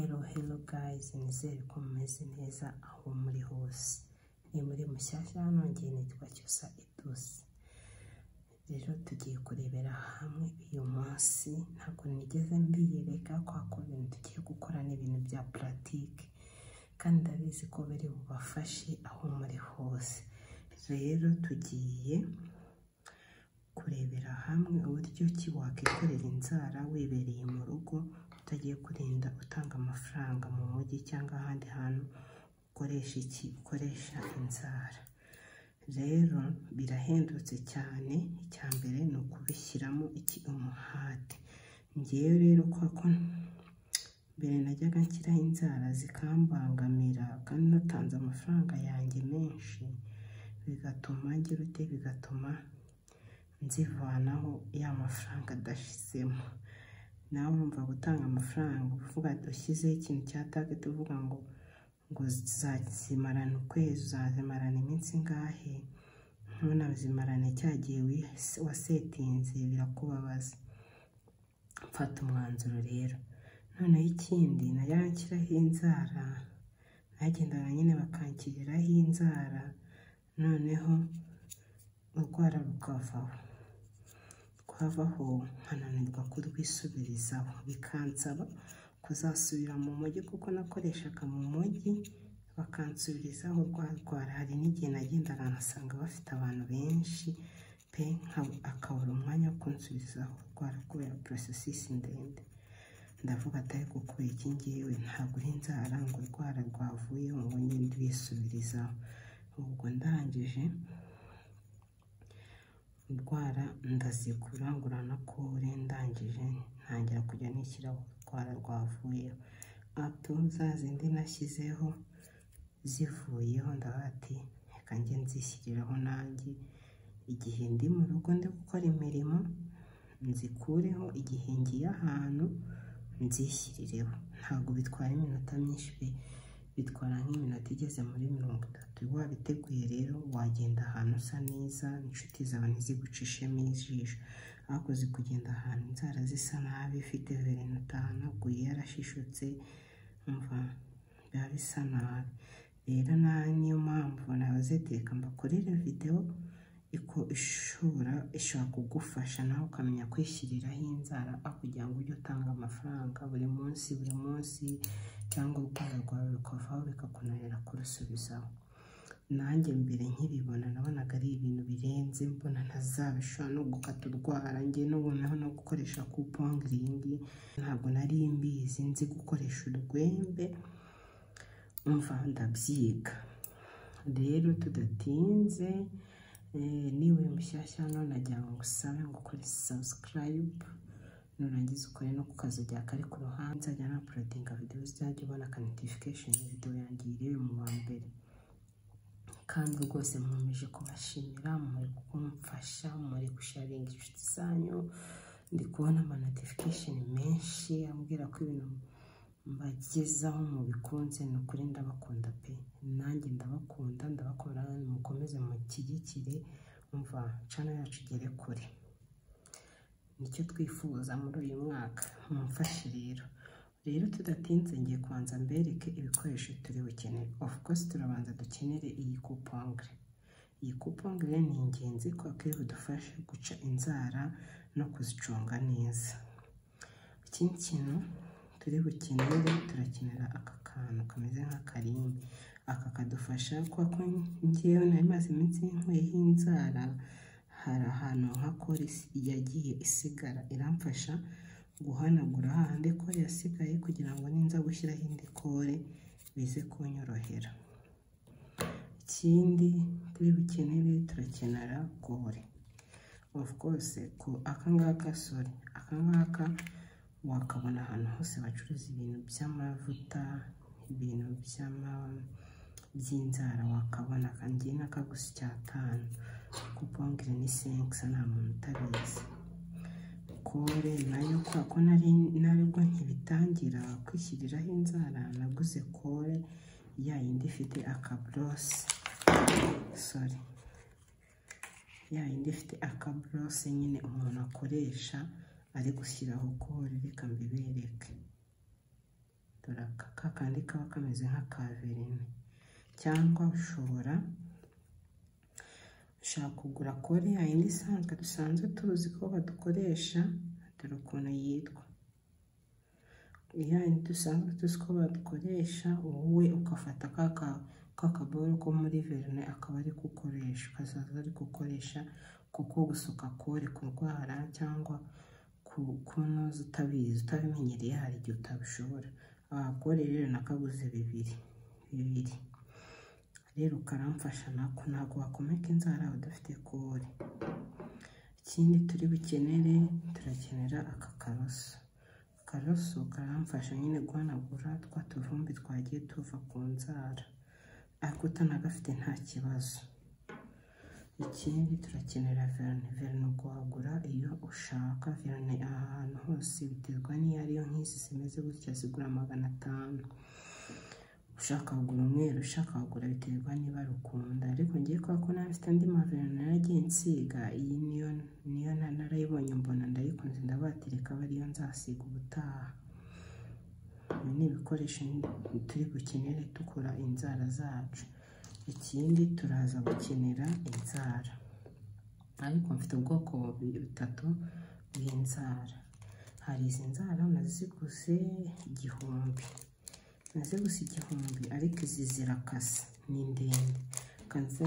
hello guys nizere ko mumeze neza aho muri hose ni muri mushyashya hano ngiye nitwa cyusa idusi rero tugiye kurebera hamwe uyu munsi ntabwo nigeze mbiyereka kwa kubintu tugiye gukora n'ibintu bya puratike kandi ndabizi ko biri bubafashe aho muri hose rero tugiye kurebera hamwe uburyo ki wakwikorera inzara wibereye mu rugo utagiye kurinda utanga amafaranga mu mujyi cyangwa ahandi hantu ukoresha iki ukoresha inzara rero birahendutse cyane icya mbere ni ukubishyiramo iki umuhate ngewe rero ko mbere najyaga nshyiraho inzara zikambangamira kandi natanze amafaranga yanjye menshi bigatuma ngira ute bigatuma nzivanaho ya mafaranga adashizemo nawe wumva gutanga amafaranga uvuga ushyizeho ikintu cya tageti uvuga ngo ngo zazimarana ukwezi uzazimarana iminsi ingahe ntunazimarane cya gihe wis- wasetinze birakubabaza mfata umwanzuro rero noneho ikindi najyaga nshyiraho inzara nagendaga nyine bakanshyiriraho inzara noneho urwara rukavaho twavaho nkananirwa kurwisubirizaho bikansaba kuzasubira mu mujyi kuko nakoreshaga mu mujyi bakansubirizaho rwarwara hari n'igihe nagendaga nkasanga bafite abantu benshi pe nka- akabura umwanya wo kunsubizaho rwara kubera porosesisi ndende ndavuga atari gukura iki ngewe ntabwo uri inzara ngo urwara rwavuyeho ngo ngende rwisubirizaho ubwo ndangije indwara ndazigura ngura na kore ndangije ntangira kujya nishyiraho urwara rwavuyeho ato za zindi nashyizeho zivuyeho ndavuga ati reka njye nzishyiriraho nanjye igihe ndi mu rugo ndi gukora imirimo nzikureho igihe ngiye ahantu nzishyirireho ntabwo bitwara iminota myinshi pe bitwara nk'iminota igeze muri mirongo itatu wabiteguye rero wagenda ahantu usa neza inshuti zawe ntizigucishemo ijisho hakoze kugenda ahantu inzara zisa nabi ifite verine utahanaguye yarashishutse umva biba bisa nabi rero na niyo mpamvu nabazetereka mbakorere videwo iko ishobora ishobora kugufasha nawe ukamenya kwishyiriraho inzara aho kugira ngo ujye utanga amafaranga buri munsi buri munsi cyangwa urwara rwawe rukavaho bikakunanira kurusubizaho nanjye mbere nkibibona nabonaga ari ibintu birenze mbona ntazabishobora no gukata urwara njye nubunaho no gukoresha kupongiringi ntabwo nari mbizi nzi gukoresha urwembe umva ndabyiga rero tudatinze eh, niba uri mushyashya hano nagira ngo ngusabe ngo ukore sabusikarayibu nurangiza ukore no ku kazu rya kari ku ruhande nzajya napurudinga videwo uzajya ubona ka notification videwo yanjye irebe mu wa mbere kandi rwose mwemeje kubashimira muri kumfasha muri gusharinga inshuti zanyu ndi kubona ama notification menshi ambwira ko ibintu mbagezaho mubikunze ni ukuri ndabakunda pe nanjye ndabakunda ndabakunda mukomeze mushyigikire umva cana yacu igere kure nicyo twifuza muri uyu mwaka mumfashe rero rero tudatinze ngiye kubanza mbereke ibikoresho turi bukenere of course turabanza dukenere iyi kupongre iyi kupongre ni ingenzi kuko iri budufashe guca inzara no kuzicunga neza ikindi kintu turi bukenere turakenera aka kantu kameze nk'akarimbi aka kadufasha kuba ko ngewe nari maze iminsi nkweho inzara hari ahantu nka kore yagiye isigara iramfasha guhanagura hahandi kore yasigaye kugira ngo ninza gushyiraho indi kore bize kunyorohera ikindi turi bukenere turakenera kore of course ko aka ngaka sore aka ngaka wakabona ahantu hose bacuruza ibintu by'amavuta ibintu by'ama by'inzara wakabona kandi n'akagusi cy'atanu kupongere ni senkisa nta muntu utabizi kore nayo kwa ko nari naribwo nkibitangira kwishyiriraho inzara naguze kore ya yindi ifite akaburose sorry ya yindi ifite akaburose nyine umuntu akoresha ari gushyiraho kore reka mbibereke dore aka ka kandi kaba kameze nka kaverine cyangwa ushobora ushaka kugura kode ya yindi isanzwe dusanzwe tuzi ko badukoresha dore ukuntu yitwa ya yindi dusanzwe tuzi ko badukoresha wowe ugafata ka ka ka kaboro ko muri verine akaba ari gukoresha ukazaza ari gukoresha kuko gusuka kore kurwara cyangwa kunoza utabizi utabimenyereye hari igihe utabishobora abagore rero nakaguze bibiri bibiri rero ukaramfasha nako ntabwo wakomeka inzara udafite kore ikindi turi bukenere turakenera aka karoso akaroso karamfasha nyine guhanagura twa tuvumbi twagiye tuva ku nzara ariko utanagafite nta kibazo ikindi turakenera verine verine guhagura iyo ushaka verine ahantu hose biterwa n'iyo ariyo nk'izi zimeze gutya zigura magana atanu ushaka kugura umweru ushaka kugura biterwa niba rukunda ariko ngiye kubera ko nawe mfite andi maverine naragiye nsiga iyi niyo niyo na- narayibonye mbona ndayikunze ndabatereka aba ariyo nzasiga ubutaha ibi ni ibikoresho turi bukenere dukora inzara zacu ikindi turaza gukenera inzara ariko mfite ubwoko bubi- butatu bw'inzara hari izi nzara naziguze igihumbi naze gusa igihumbi ariko izi zirakase ni ndende kanze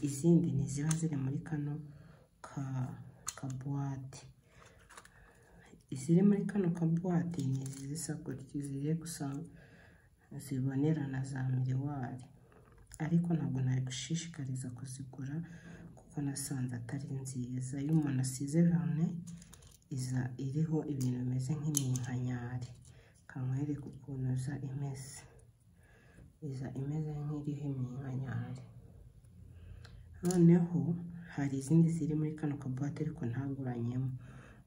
izindi ni ziba ziri muri kano ka kabuwate iziri muri kano kabuwate ni izi zisa gutya zigiye gusa zibonerana za miriwari ariko ntabwo nabigushishikariza kuzigura kuko nasanze atari nziza iyo umuntu asize verine iza iriho ibintu bimeze nk'iminkanyari kamwereka ukuntu iza imeze iza imeze nk'iriho iminkanyari noneho hari izindi ziri muri kano kabuwate ariko ntaguranyemo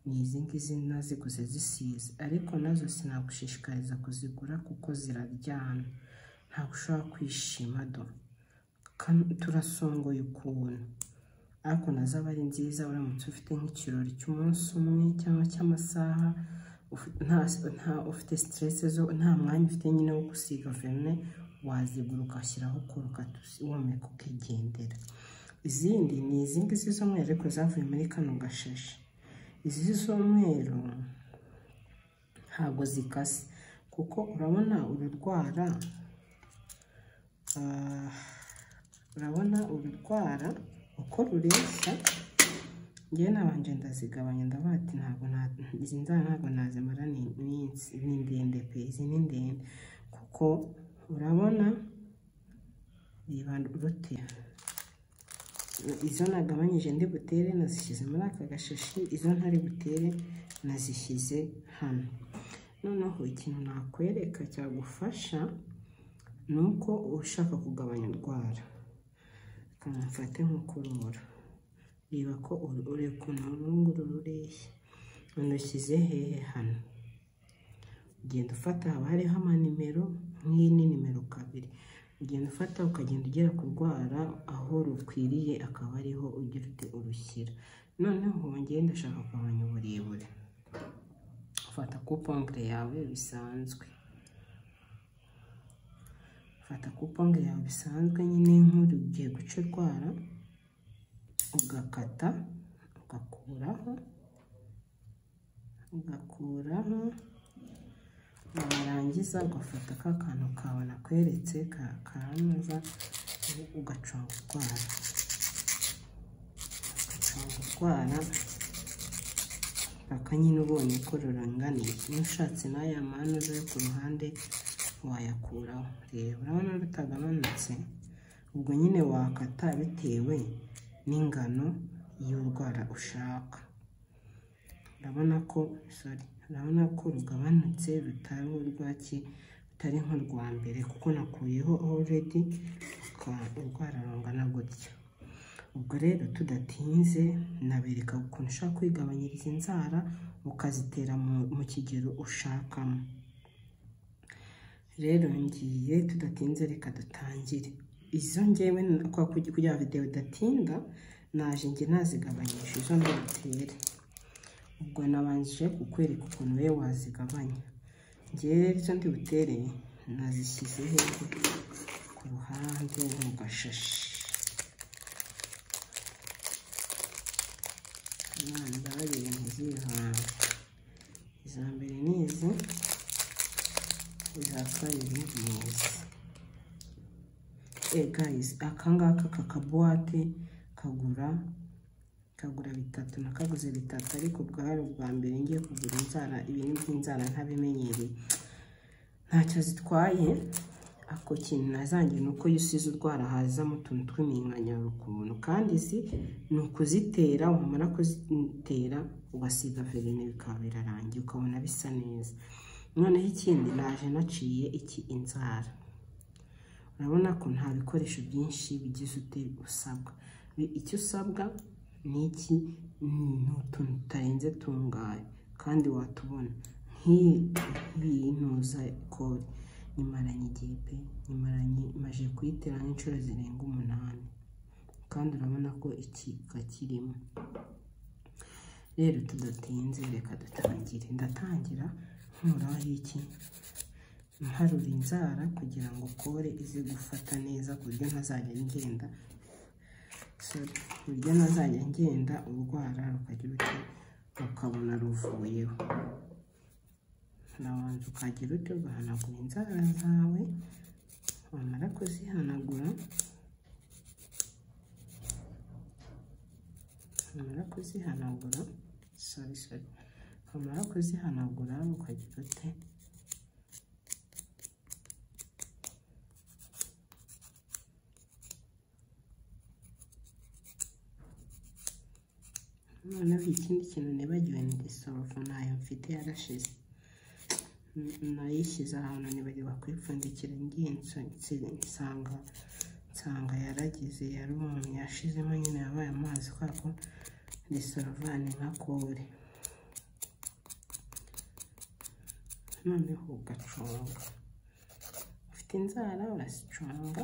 ni izi ngizi naziguze zisize ariko nazo sinagushishikariza kuzigura kuko ziraryana ntabwo ushobora kwishima do Kan- turasongoye ukuntu ariko nazo aba ari nziza uramutse ufite nk'ikirori cy'umunsi umwe cyangwa cy'amasaha ufi- nta- nta ufite siteresi zo nta mwanya ufite nyine wo gusiga verine wazigura ugashyiraho kure ukahumeka ukigendera izindi ni izi ngizi z'umweru ariko zavuye muri kano gashashi izi z'umweru ntabwo zikase kuko urabona ururwara ah, urabona ururwara uko rureshya ngewe nabanje ndazigabanya ndavuga ati ntabwo na- izi nzara ntabwo nazimara ni iminsi ni ndende pe izi ni ndende kuko urabona riba rutera izo nagabanyije ndi butere nazishyize muri aka gashashi izo ntari butere nazishyize hano noneho ikintu nakwereka cyagufasha ni uko ushaka kugabanya indwara kamufate nk'uko urora reba ko uru- ureba ukuntu urunguru rureshya unushyize hehe hano ugenda ufata haba hariho amanimero nk'iyi ni nimero kabiri ugenda ufata ukagenda ugera ku rwara aho rukwiriye akaba ariho ugira uti urushyira noneho ngenda ndashaka kugabanya uburebure ufata kupombure yawe bisanzwe ufata kupombure yawe bisanzwe nyine nk'uri ugiye guca urwara ugakata ugakuraho ugakuraho warangiza ugafata ka kantu kawe nakweretse ka kanoza ugaconga urwara ugaconga urwara aka nyine ubonye ko ruranganiye iyo ushatse n'aya manuza yo ku ruhande wayakuraho reba urabona rutagabanutse ubwo nyine wakata bitewe n'ingano y'urwara ushaka urabona ko sorry urabona ko rugabanutse rutari urwaki rutari nk'urwa mbere kuko nakuyeho already ruka- urwara rungana gutya ubwo rero tudatinze nabereka ukuntu ushaka kwigabanyiriza inzara ukazitera mu- mu kigero ushakamo rero ngiye tudatinze reka dutangire izo ngewe na- kwa- kugira kugira ngo videwo idatinda naje njye nazigabanyisha izo mbatere ubwo nabanje kukwereka ukuntu we wazigabanya ngewe izo ndi butere nazishyize hejuru ku ruhande mu gashashi abana babiri ntizivanga iza mbere ni izi iza kabiri ni izi eh guys akangaka kakabuwate kagura kagura bitatu nakaguze bitatu ariko bwari ubwa mbere ngiye kugura inzara ibintu by'inzara ntabimenyereye ntacyo zitwaye ako kintu nazangiye ni uko iyo usize urwara hazamo utuntu tw'iminkanyaro ukuntu kandi izi ni ukuzitera wamara kuzitera ugasiga verine bikaba birarangiye ukabona bisa neza noneho ikindi naje naciye iki inzara urabona ko nta bikoresho byinshi bigize uteri usabwa icyo usabwa ni iki ni utuntu utarenze tungahe kandi watubona nk'iyi ngiyi ntuza kode nyimaranye igihe pe nyimaranye maje kuyitera nk'inshuro zirenga umunani kandi urabona ko iki kakirimo rero tudatinze reka dutangire ndatangira nkuraho iki ntarura inzara kugira ngo kore ize gufata neza ku buryo ntazajya ngenda sorry ku buryo ntazajya ngenda urwara rukagira uti ukabona ruvuyeho urabanza ukagira uti ugahanagura inzara zawe wamara kuzihanagura wamara kuzihanagura sorry sorry wamara kuzihanagura ukagira ute noneho ikindi kintu nibagiwe ni isorofu ntayo mfite yarashize nayishyize ahantu nibagiwe kuyipfundikira ngiye nsanga nsanga yaragize yarumye yashizemo nyine yabaye amazi kubera ko ni sorovani nka kore noneho ugaconga ufite inzara urasicunga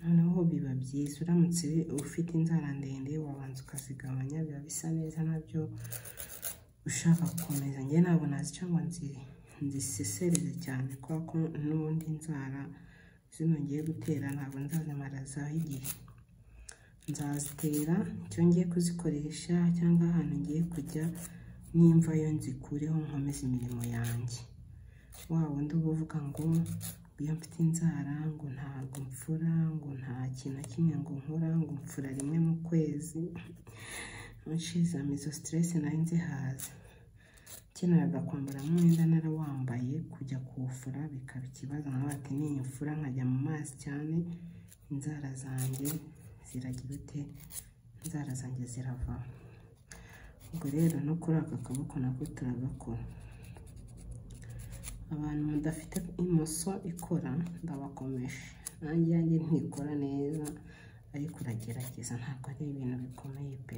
noneho biba byiza uramutse ufite inzara ndende wabanza ukazigabanya biba bisa neza nabyo ushaka gukomeza njye ntabwo nazica ngo nzisesereze cyane kubera ko n'ubundi inzara zino ngiye gutera ntabwo nzazimara zaho igihe nzazitera icyo ngiye kuzikoresha cyangwa ahantu ngiye kujya nimva yo nzikureho nkomeze imirimo yanjye wa wundi uba uvuga ngo iyo mfite inzara ngo ntabwo mfura ngo nta kintu na kimwe ngo nkora ngo mfura rimwe mu kwezi nshizamo izo siteresi nayo nzihaza nkeneraga kwambara nk'umwenda narawambaye kujya kuwufura bikaba ikibazo nkaba ati niyifura nkajya mu mazi cyane inzara zanjye ziragira ute inzara zanjye zirava ubwo rero no kuri aka kaboko nako turagakora abantu mudafite imoso ikora ndabakomeje nanjye yanjye ntikora neza ariko uragerageza ntabwo ari ibintu bikomeye pe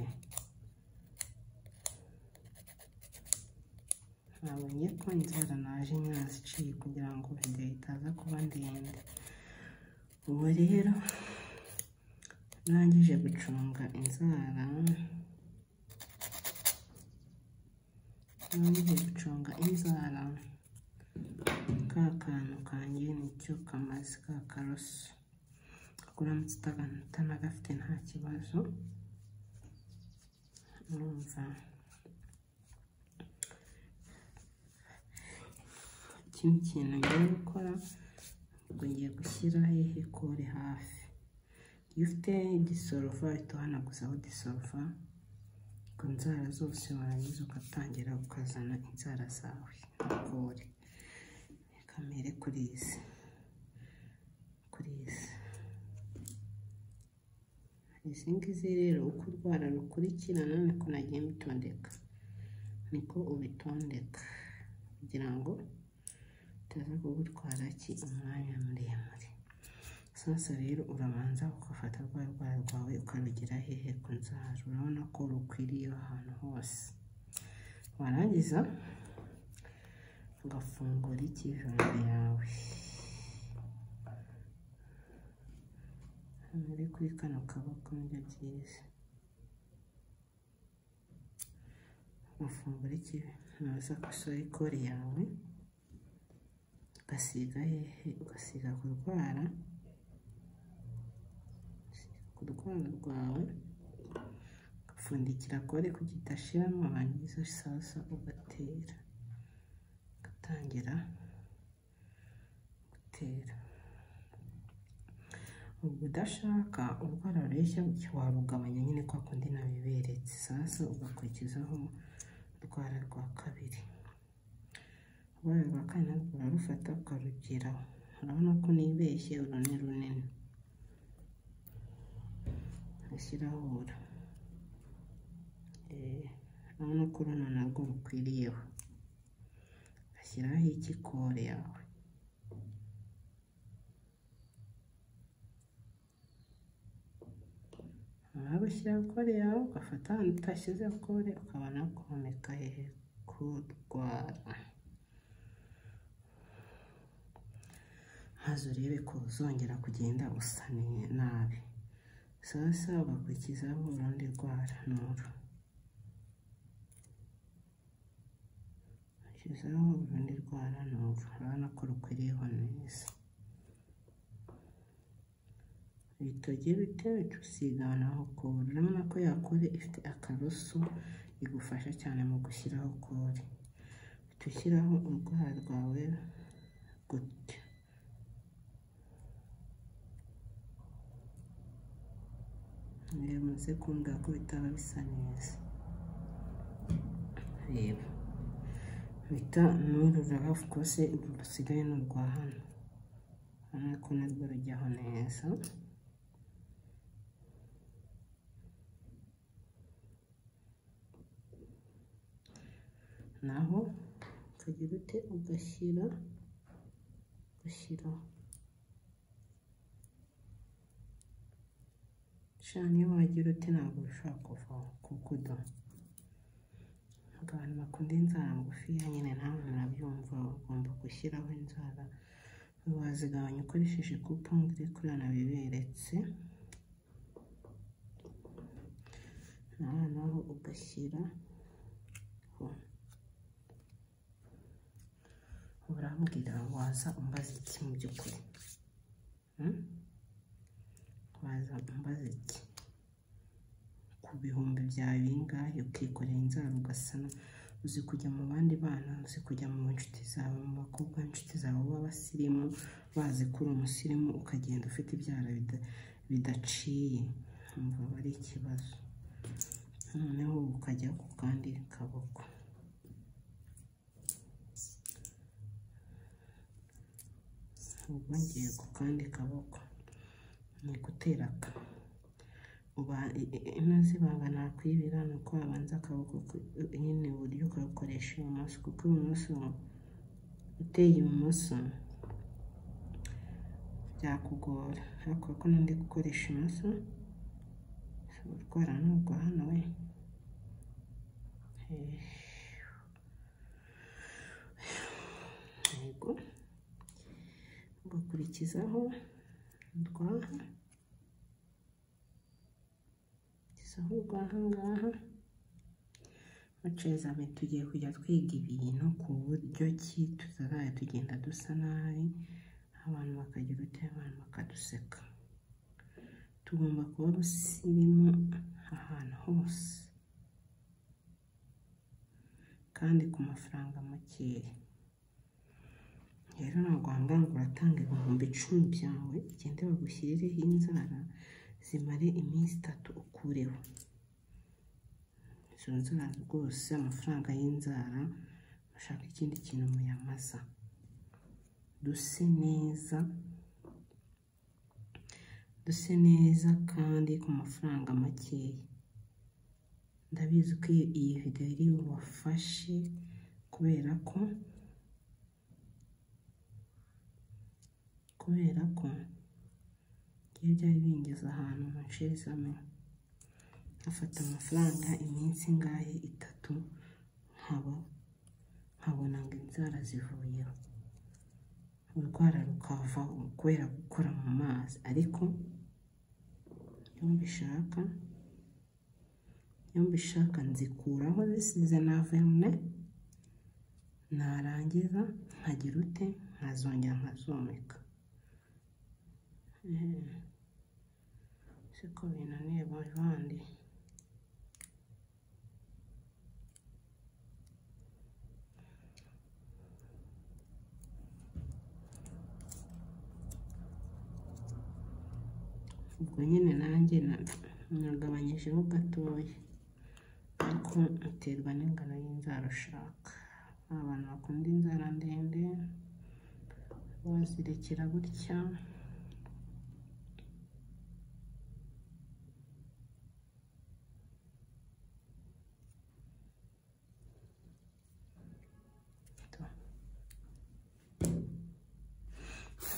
nabonye ko inzara naje nyaziciye kugira ngo videwo itaza kuba ndende ubu rero urangije gucunga inzara urangije gucunga inzara ka kantu kanjye nicyo kamaze ka karoso uramutse utanagafite nta kibazo urumva ikindi kintu ngiye gukora ubwo ngiye gushyira hehe kore hafi iyo ufite igisorofa uhita uhanaguzaho igisorofa ku nzara zose warangiza ugatangira ukazana inzara zawe kore kamere kuri izi kuri izi izi ngizi rero uko urwara rukurikirana niko nagiye mbitondeka niko ubitondeka kugira ngo utaza kugutwara ki umwanya muremure sasa rero urabanza ugafata rwa rwara rwawe ukarugira hehe ku nzara urabona ko rukwiriye ahantu hose warangiza ugafungura ikijumba yawe muri kuri kano kaboko nibyo byiza ufungura ikinoza ku isokore yawe ugasiga hehe ugasiga ku rwara ku rwara rwawe ugapfundikira kore kugira idashiramo warangiza isaza ugatera ugatangira gutera ubwo udashaka urwara rureshya gutya warugabanya nyine kwa kundi nabiberetse sasa ugakurikizaho urwara rwa kabiri urwara rwa kane narwo urarufata ukarugeraho urabona ko nibeshye uru ni runini ushyiraho ura Eh, urabona ko runo narwo rukwiriyeho ugashyiraho ikikore yawe waba ushyiraho kore yawe ugafata ahantu utashyize kore ukabona komeka hehe kurwara maze urebe ko uzongera kugenda usa ni- nabi sasa ugakurikizaho urundi rwara n'uru ushyizeho urundi rwara n'uru urabona ko rukwiriyeho neza ibitogi bitewe usiga naho kore urabona ko yakore ifite akaroso igufasha cyane mu gushyiraho kore uhita ushyiraho urwara rwawe gutya reba muze kumbwira ko bitaba bisa neza reba bita n'uru ruraba rwose uru rusigaye ni urwa hano urabona ko narwo rujyaho neza naho ukagira ute ugashyira ugashyiraho sha niyo wagira ute ntabwo bishobora kuvaho kuko uda abantu bakunda inzara ngufiya nyine nawe murabyumva ugomba gushyiraho inzara wazigabanya ukoresheje kupongire kuri biberetse nawe naho ugashyira urambwira waza umbaza iki mu by'ukuri Hmm? waza umbaza iki ku bihumbi byawe bingahe ukikorera inzara ugasa na- uzi kujya mu bandi bana uzi kujya mu nshuti zawe mu bakobwa inshuti zawe b'abasirimu bazi ko uri umusirimu ukagenda ufite ibyara bida- bidaciye umva aba ari ikibazo noneho ukajya ku kandi kaboko ubu ngiye ku kandi kaboko ni gutera ka uba ino zibanga nakwibira ni uko wabanza akaboko ku- nyine iburyo ukabukoresha ibumoso kuko ibumoso uteye ibumoso byakugora ariko ko n'undi gukoresha ibumoso urwara nubwo hano we Eh, yego ugakurikizaho urwaha ugakurikizaho urwaha ngaha muceza be tugiye kujya twiga ibintu ku buryo ki tutazajya tugenda dusa nabi abantu bakagira uti abantu bakaduseka tugomba kuba rusirimu ahantu hose kandi ku mafaranga makeya rero ntabwo wangana ngo uratanga ibihumbi icumi byawe ugende bagushyirireho inzara zimare iminsi itatu ukureho izo nzara rwose amafaranga y'inzara bashaka ikindi kintu muyamaza duse neza duse neza kandi ku mafaranga makeya ndabizi ko iyi- iyi videwo iri bubafashe kubera ko kubera ko iyo byari bingeze ahantu mu nshizame nkafata amafaranga iminsi ingahe itatu nkaba nkabona ngo inzara zivuyeho urwara rukavaho kubera gukora mu mazi ariko iyo mbishaka iyo mbishaka nzikuraho zisize na verine narangiza nkagira ute nkazongera nkazomeka Eh, siko binaniye bavandi ubwo nyine nanjye na- nagabanyijeho gatoya ariko biterwa n'ingano y'inzara ushaka abantu bakunda inzara ndende bazirikira gutya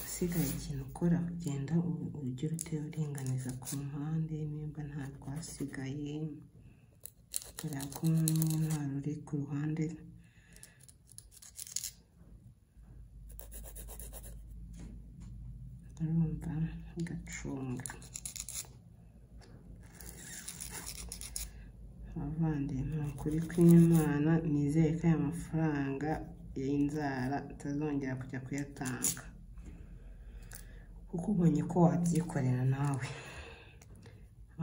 usigaye ikintu ukora ugenda u- ujya uruteye uringaniza ku mpande nimba nta rwasigaye kubera ko nyine nta ruri ku ruhande urumva gacunga abavandi ni ukuri kw'imana nizere ko aya mafaranga y'inzara utazongera kujya kuyatanga kuko ubonye ko wabyikorera nawe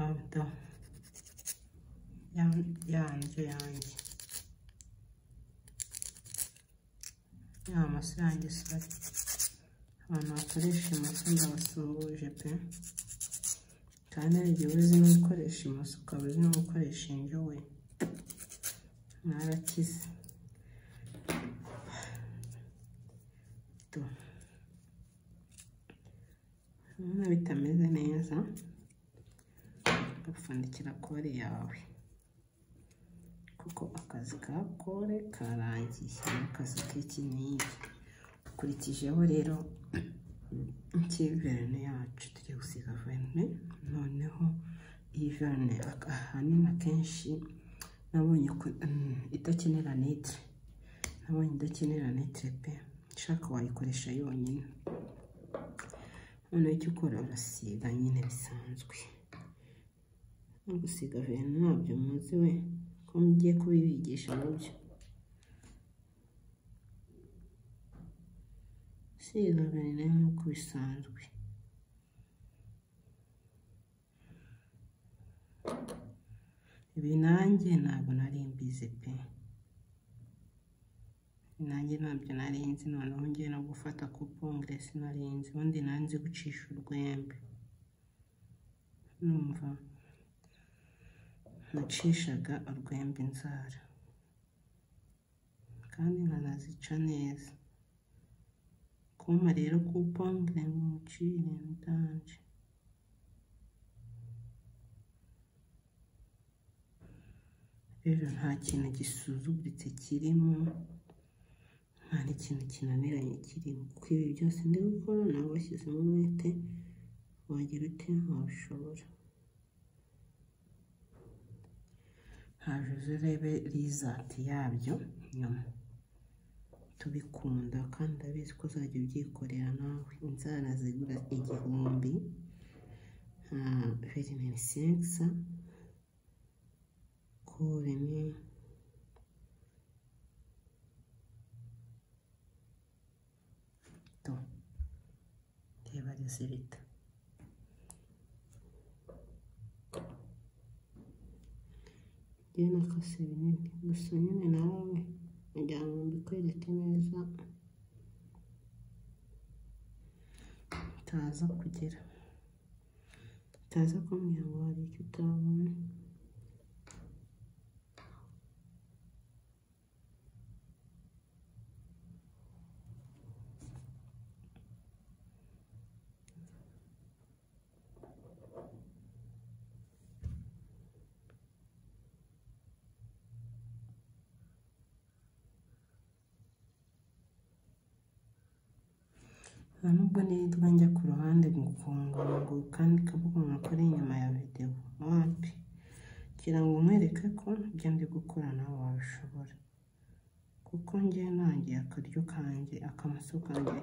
Abdo, yan- yanjye yanjye ya maso yanjye sore abantu bakoresha imoso ndabasumbuje pe kandi hari igihe uba uzi no gukoresha imoso ukaba uzi no gukoresha indyo we mwarakize Do. Urabona bitameze neza gapfundikira kore yawe kuko akazi ka kore karangiye n'akazi k'iki n'iki ukurikijeho rero iki verine yacu tujya gusiga verine noneho iyi verine ak- ahanini akenshi nabonye ko mm, idakenera nitire nabonye idakenera nitire pe ushaka wayikoresha yonyine noneho icyo ukora urasiga nyine bisanzwe no gusiga verine ntabyo muzi we ko mugiye kubibigisha mubyo siga verine nk'uko bisanzwe ibi nanjye ntabwo nari mbizi pe nanjye ntabyo nari nzi noneho ngiye no gufata kupongere sinari nzi ubundi nari nzi gucisha urwembe numva nacishaga urwembe inzara kandi nkanazica neza kumpa rero kupongere ngo mucire ndanje rero nta kintu gisuzuguritse kirimo nta n'ikintu kinaniranye kirimo kuko ibi byose ndi gukora nawe washyizemo umwete wagira ute wabishobora hajuze urebe rizati yabyo nyuma tubikunda kandi urabizi ko uzajya ubyikorera nawe inzara zigura igihumbi verineri sekisa kore ni to reba rizibita iyo nakase binini gusa nyine nawe kugira ngo mbikwereke neza utaza kugera utaza kumbwira ngo hari icyo utabona nta nubwo nitwa njya ku ruhande gukungungu kandi kavuga ngo kuri inyuma ya videwo wapi kugira ngo nkwereke ko ibyo ndi gukora nawe wabishobora kuko njye nanjye akaryo kanjye akamaso kanjye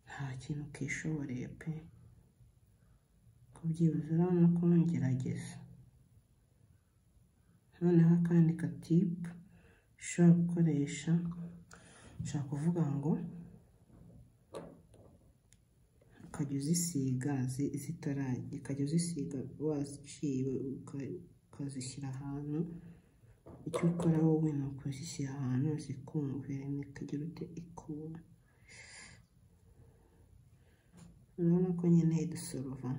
nta kintu kishoboreye pe kubyibuza urabona ko ngerageza noneho akandi gatipu ushobora gukoresha ushobora kuvuga ngo ukajya uzisiga zi- zitarajya ukajya uzisiga waciye ukazishyira ahantu icyo ukora wowe ni ukuzishyira ahantu zikumvirana ikagira ute ikuma urabona ko nyine dusorova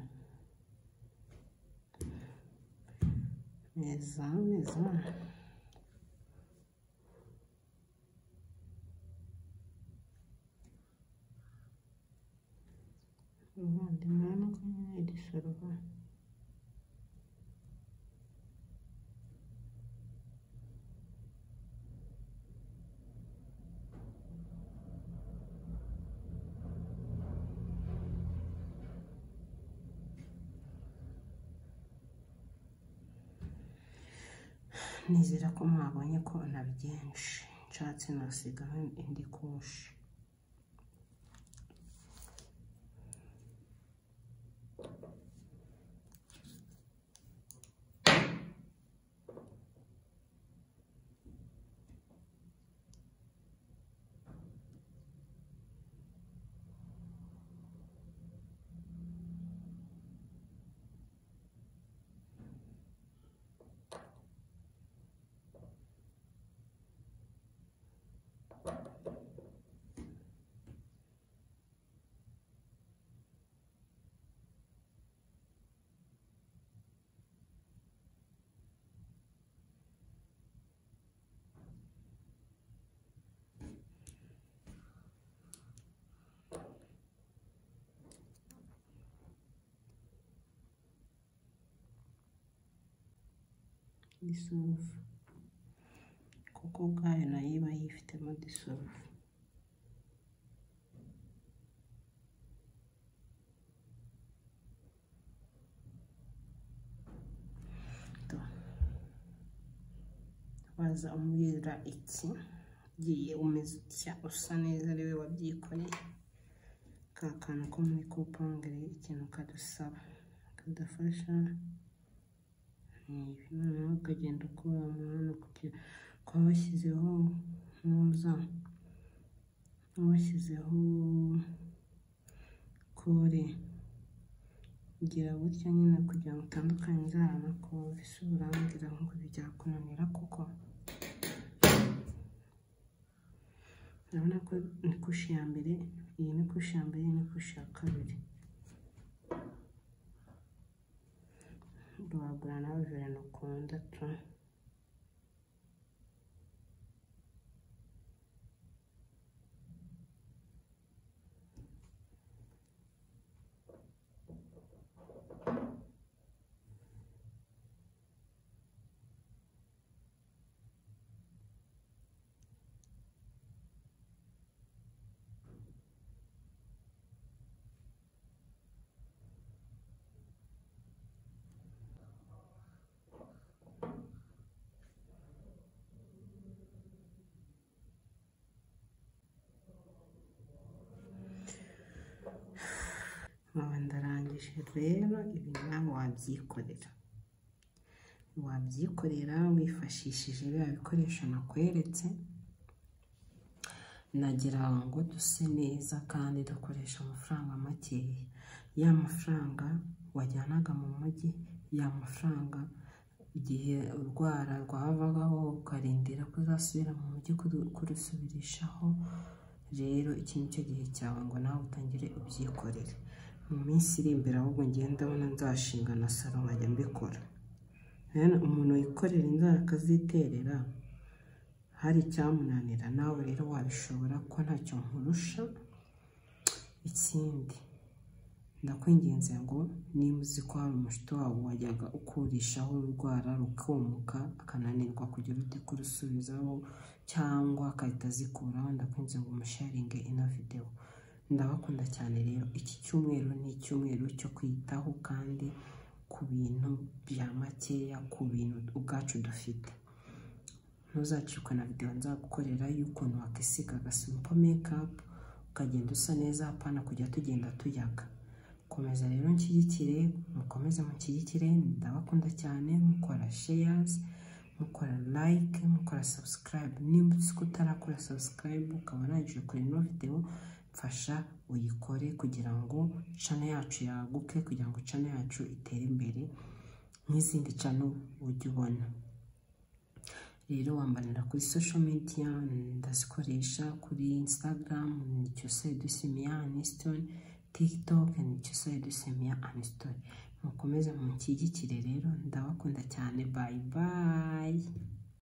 meza meza uvandimwe urabona ko nyine dusorova nizera ko mwabonye ko na byinshi nshatse nasigaho indi kushi dissolve kuko ubwayo nayo iba yifitemo dissolve To. waza umbwira iki ugiye umeze utya usa neza ariwe wabyikoreye ka kantu ko muri kupongere ikintu kadusaba kadufasha ibi noneho ukagenda ukuramo hano kugera ukaba washyizeho muza washyizeho kore gira gutya nyine kugira ngo utandukanyirize ahantu kore si urangira ngo byakunanira kuko urabona ko ni kushi ya mbere iyi ni kushi ya mbere iyi ni kushi ya kabiri wagura nawe verano ukundatu nkaba ndarangije rero ibi nawe wabyikorera wabyikorera wifashishije biriya bikoresho nakweretse nagira ngo duse neza kandi dukoresha amafaranga makeya ya mafaranga wajyanaga mu mujyi ya mafaranga igihe urwara rwavagaho ukarindira ko uzasubira mu mujyi kuru- kurusubirishamo rero iki ni cyo gihe cyawe ngo nawe utangire ubyikorere mu minsi iri imbere ahubwo ngenda abona nzashinga na salo nkajya mbikora rero umuntu wikorera inzara akaziterera hari icyamunanira nawe rero wabishobora ko ntacyo nkurusha ikindi ndakwinginze ngo niba uzi ko hari umushuti wawe wajyaga ukurishaho urwara rukomuka akananirwa kugira ute kurusubizaho cyangwa agahita azikuraho ndakwinze ngo umusharinge ino videwo ndabakunda cyane rero iki cyumweru ni icyumweru cyo kwitaho kandi ku bintu bya makeya ku bintu ubwacu dufite ntuzacikwe na videwo nzagukorera y'ukuntu wakisiga agasimpo mekapu ukagenda usa neza hapana kujya tugenda tuyaga komeza rero nshyigikire mukomeze mushyigikire ndabakunda cyane mukora sheyazi mukora like mukora subscribe nimba uzi ko utarakora subscribe ukaba urangije kure ino videwo mfasha uyikore kugira ngo channel yacu yaguke kugira ngo channel yacu itere imbere nk'izindi channel ujya ubona rero wambanira kuri social media ndazikoresha kuri instagram ni cyose dusimiya aniston tiktok ni cyose dusimiya aniston mukomeze munshyigikire rero ndabakunda cyane bayi bayi